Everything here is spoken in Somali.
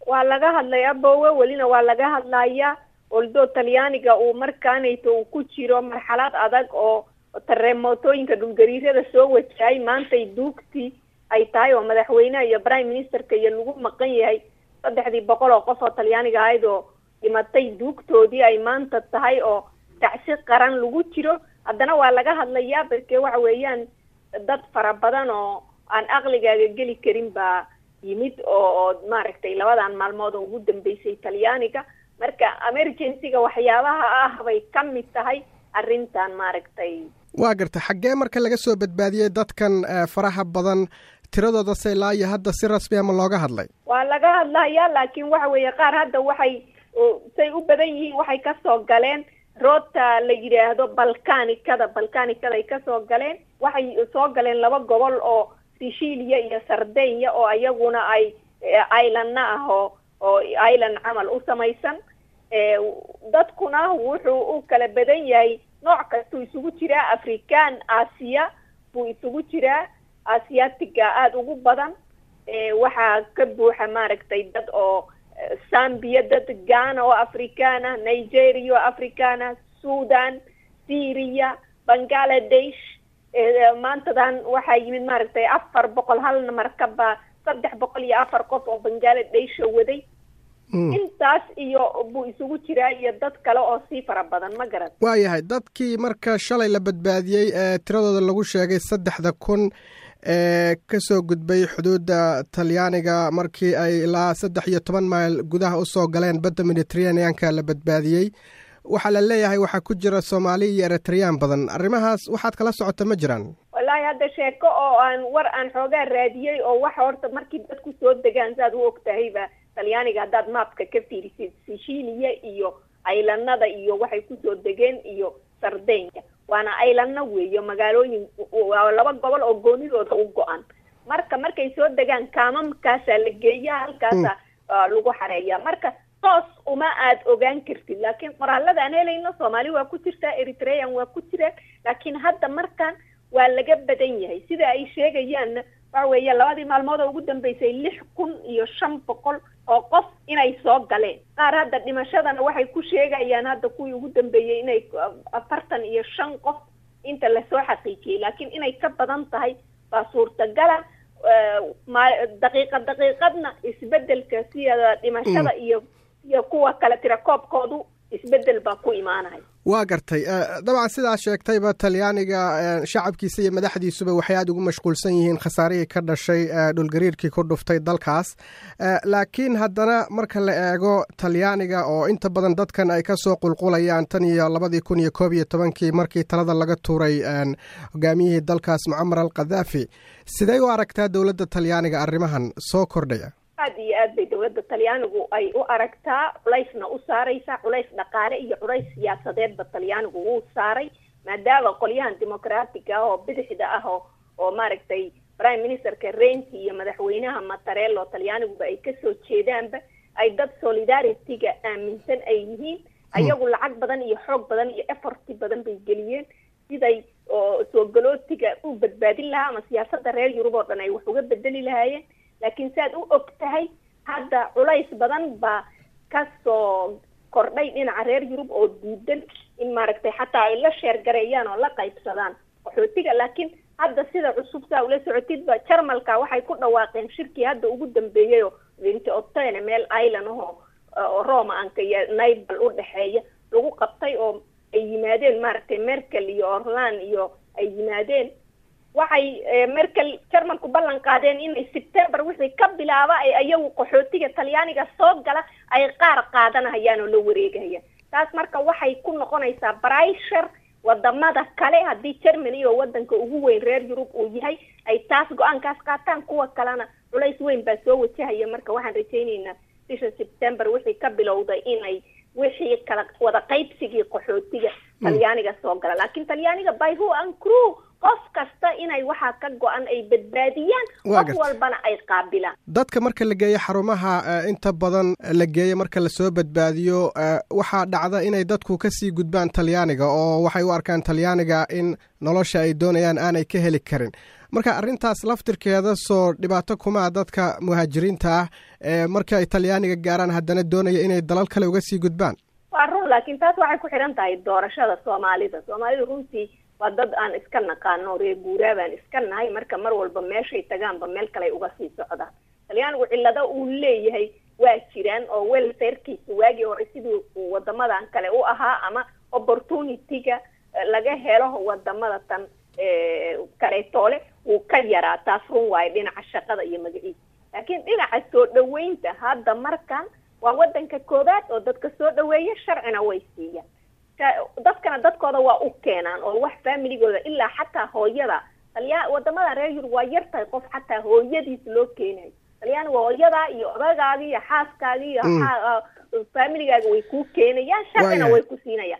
waa laga hadlay abowe welina waa laga hadlayaa oldo talyaaniga uu markaanayto uu ku jiro marxalad adag oo tareemotooyinka dhulgariirada soo wajahay maantay duugtii ay tahay oo madaxweyneha iyo prime ministerka iyo lagu maqan yahay saddexdii boqol oo qof oo talyaaniga ahayd oo dhimatay duugtoodii ay maanta tahay oo tacsi qaran lagu jiro haddana waa laga hadlayaa barke waxa weeyaan dad fara badan oo aan aqligaaga geli karin baa yimid oo oo maaragtay labadan maalmood oo ugu dambeysay talyaaniga marka emergencyga waxyaabaha ah bay ka mid tahay arrintan maaragtay waa garta xaggee marka laga soo badbaadiyey dadkan faraha badan tiradooda se ilaa iyo hadda si rasmi ama looga hadlay waa laga hadlayaa laakiin waxa weeye qaar hadda waxay say u badan yihiin waxay kasoo galeen roota la yidhaahdo balkanikada balkanikada ay kasoo galeen waxay soo galeen laba gobol oo sicilia iyo sardenya oo iyaguna ay islandna ah oo oo island camal u samaysan dadkuna wuxuu u kala badan yahay nooc kastuu isugu jiraa african aasiya buu isugu jiraa asiatiga aada ugu badan waxaa ka buuxa maaragtay dad oo zambia dad ghana oo african ah nigeria oo african ah sudan syria bangaladesh maantadan waxaa yimid maaragtay afar boqol halna markaba saddex boqol iyo afar qof oo bangaladesh waday intaas iyo buu isugu jiraa iyo dad kale oo sii fara badan ma garan waayahay dadkii marka shalay la badbaadiyey ee tiradooda lagu sheegay saddexda kun ee kasoo gudbay xuduudda talyaaniga markii ay ilaa saddex iyo toban mayl gudaha usoo galeen badda mediterraneanka la badbaadiyey waxaa la leeyahay waxaa ku jira soomaali iyo eritreyaan badan arrimahaas waxaad kala socota ma jiraan wallaahi hadda sheeko oo aan war aan xoogaa raadiyey oo waxa horta markii dadku soo degaan saaad u og tahayba talyaaniga haddaad maapka ka fiirisid sicilia iyo aylanada iyo waxay kusoo degeen iyo sardenya waana aylana weeyo magaalooyin waa laba gobol oo goonidooda u go-an marka markay soo degaan kaamamkaasaa la geeya halkaasa lagu xareeya marka toos uma aad ogaan kartid laakiin qoraalada aan helayno soomaali waa ku jirtaa eritrean waa ku jiraan laakiin hadda markan waa laga badan yahay sida ay sheegayaanna waxa weeye labadii maalmood oo ugu dambeysay lix kun iyo shan boqol oo qof inay soo galeen qaar hadda dhimashadana waxay ku sheegayaan hadda kuwii ugu dambeeyey inay afartan iyo shan qof inta lasoo xaqiijiyey laakiin inay ka badan tahay baa suurtagala daqiiqa daqiiqadna isbedelka sida dhimashada iyo iyo kuwa kale tirakoobkoodu isbedel baa ku imaanaya waa gartay dabcan sidaa sheegtayba talyaaniga shacabkiisa iyo madaxdiisuba waxay aada ugu mashquulsan yihiin khasaarihii ka dhashay dhulgariirkii ku dhuftay dalkaas laakiin haddana marka la eego talyaaniga oo inta badan dadkan ay kasoo qulqulayaan tan iyo labadii kun iyo koob iyo tobankii markii talada laga tuuray hogaamiyihii dalkaas mucamar al khadaafi sidee u aragtaa dowladda talyaaniga arrimahan soo kordhaya aad iyo aad bay dowladda talyaanigu ay u aragtaa culaysna u saaraysaa culays dhaqaale iyo culays siyaasadeedba talyaanigu wuu saaray maadaama qolyahan dimucraatiga ah oo bidixda ah oo oo maaragtay prime ministerka renti iyo madaxweynaha matarello talyaaniguba ay kasoo jeedaanba ay dad solidarity-ga aaminsan ay yihiin ayagu lacag badan iyo xoog badan iyo efforti badan bay geliyeen siday oo soo galootiga u badbaadin lahaa ama siyaasadda reer yurub oo dhan ay wax uga bedeli lahaayeen laakiin si aad u og tahay hadda culays badan baa kasoo kordhay dhinaca reer yurub oo diidan in maaragtay xataa ay la sheergareeyaan oo la qaybsadaan qaxootiga laakiin hadda sida cusub saa ula socotidba jarmalka waxay ku dhawaaqeen shirkii hadda ugu dambeeyay oo vinti otene meel island ahoo oo romanka iyo naibal u dhexeeya lagu qabtay oo ay yimaadeen maaragtay merkel iyo orland iyo ay yimaadeen waxay merkel jarmalku ballan qaadeen inay september wixii ka bilaaba ay ayagu qaxootiga talyaaniga soo gala ay qaar qaadanahayaan oo la wareegahayaan taas marka waxay ku noqonaysaa brishar wadamada kale haddii germany oo wadanka ugu weyn reer yurub uu yahay ay taas go-aankaas qaataan kuwa kalena culays weyn baa soo wajahaya marka waxaan rajayneynaa bisha september wixii ka bilowday inay wixii kala wada qaybsigii qaxootiga talyaaniga soo gala laakiin talyaaniga by who and crew qof kasta inay waxaa ka go-an ay badbaadiyaan qof walbana ay qaabilaan dadka marka la geeyo xarumaha inta badan la geeyo marka lasoo badbaadiyo waxaa dhacda inay dadku kasii gudbaan talyaaniga oo waxay u arkaan talyaaniga in nolosha ay doonayaan aanay ka heli karin marka arrintaas laftirkeeda soo dhibaato kumaa dadka muhaajiriinta ah ee marka ay talyaaniga gaaraan haddana doonaya inay dalal kale uga sii gudbaan waa run laakiin taas waxay ku xidhan tahay doorashada soomaalida soomaalida runtii waa dad aan iska naqaano reer guuraa baan iska nahay marka mar walba meeshay tagaanba meel kale uga sii socdaan talyaanigu cillado uu leeyahay waa jiraan oo welfarekiisa waagii hore sidii uu wadamadan kale u ahaa ama opportunity-ga laga helo wadamada tan kaleetoole wuu ka yaraa taas run waayo dhinaca shaqada iyo magaciisa laakiin dhinaca soo dhaweynta hadda markan waa wadanka koobaad oo dadka soo dhaweeya sharcina way siiyaan dadkana dadkooda waa u keenaan oo wax familigooda ilaa xataa hooyada talyaa wadamada reer yurub waa yar tahay qof xataa hooyadiis loo keenayo talyaaniga hooyadaa iyo odagaagi iyo xaaskaagi iyo familigaaga way kuu keenayaan sharcina way ku siinayaan